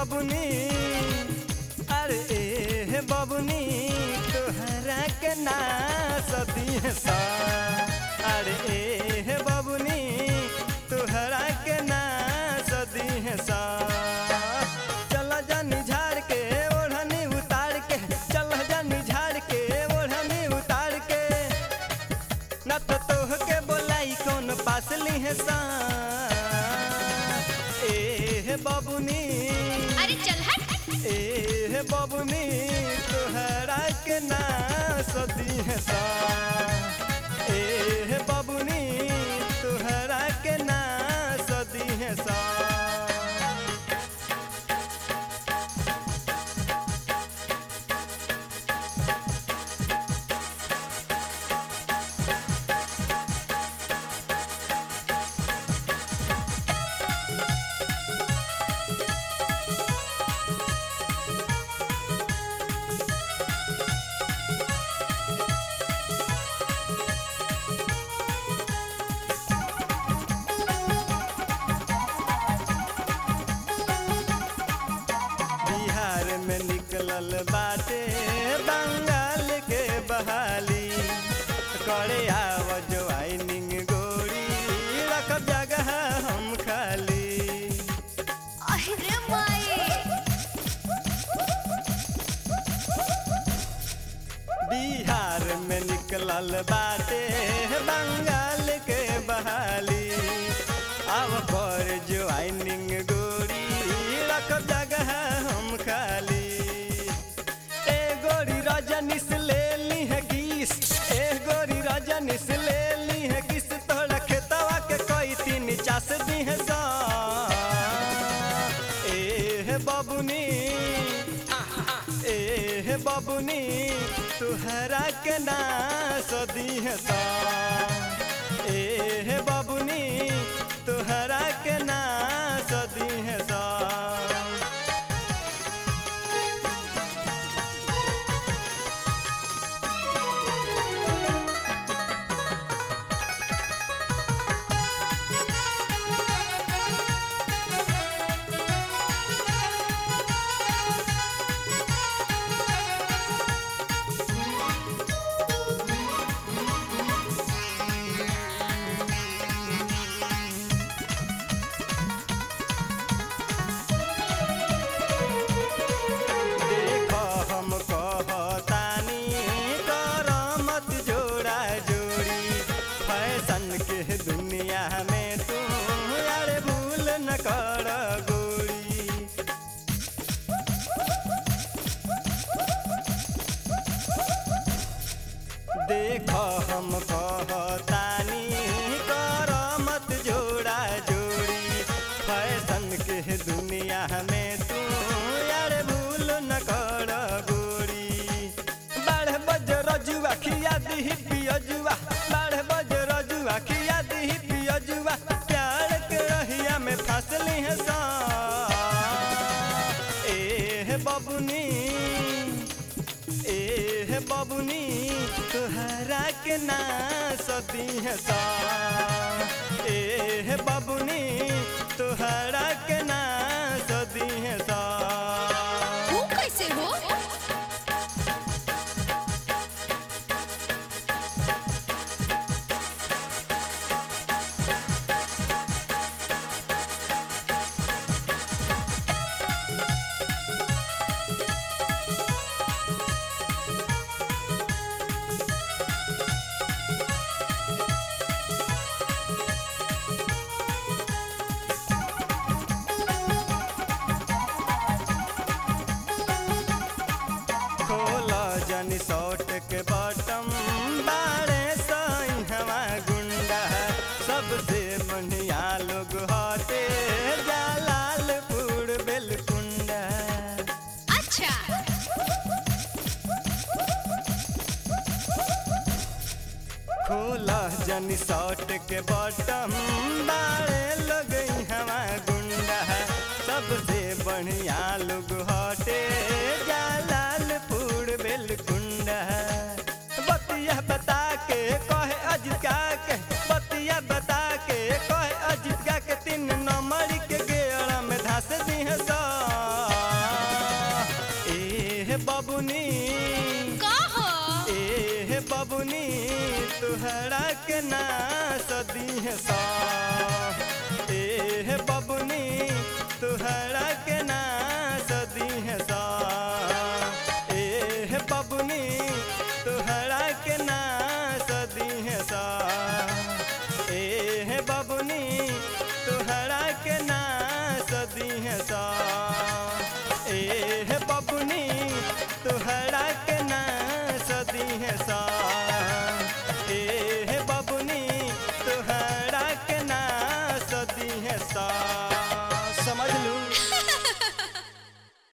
बबुनी अरे ए बबुनी तोहरा के ना सदी सा अरे ए बबुनी तोहरा के ना सदी सा चल जानी झाड़ के ओढ़नी उतार के चल जानी झाड़ के ओढ़नी उतार के न तो तोह के बोलाई कौन पास ली है सा ए बबुनी अरे चल हट ए बबुनी तोहरा के ना सदी है सा ए बबुनी तोहरा के ना सदी है सा बिहार में निकलल बाटे बंगाल के बहाली करे आव ज्वाइनिंग गोरी रख जगह हम खाली अरे माई बिहार में निकलल बाटे बंगाल के बहाली अब कर ज्वाइनिंग गोरी रख जगह हम खाली ए गोरी रजनीश ले ली है किस ए गोरी रजनीश ले ली है किस तोड़ा खेतवा के कोई तीन चास दी है सा ए बबुनी ए बबुनी तुहरा के ना सदी है सा ए बबुनी तुहरा के ना सदी है सा देख हम कहतानी कर मत जोड़ा जोड़ी फैशन के दुनिया में तू यार भूल न कर गोरी देख हम कहतानी कर मत जोड़ा जोड़ी फैशन के दुनिया में तू यार भूल न कर गोरी बाढ़ बज रजुआ खिया दी पियजुआ बाढ़ बज रजुआ खिया दी पियजुआ प्यार के रहिया में फसली है सा ए बबुनी ए बबुनी तुहरा के ना सती है सा ए बबुनी तुहरा के ना सती है सा वो कैसे हो खोला जन शॉर्ट के बटम बारे साई हवा गुंडा सबसे बढ़िया लोग हटे जलालपुर बेलकुंडा अच्छा खोला जन शॉर्ट के बटम बारे लोग हवा गुंडा सबसे बढ़िया लोग हटे जलालपुर बेलकुंडा बतिया बता के कहे अजिका के बतिया बता के कहे अजिका के तीन नंबर के गेड़ा में धस दी है सा दी है सा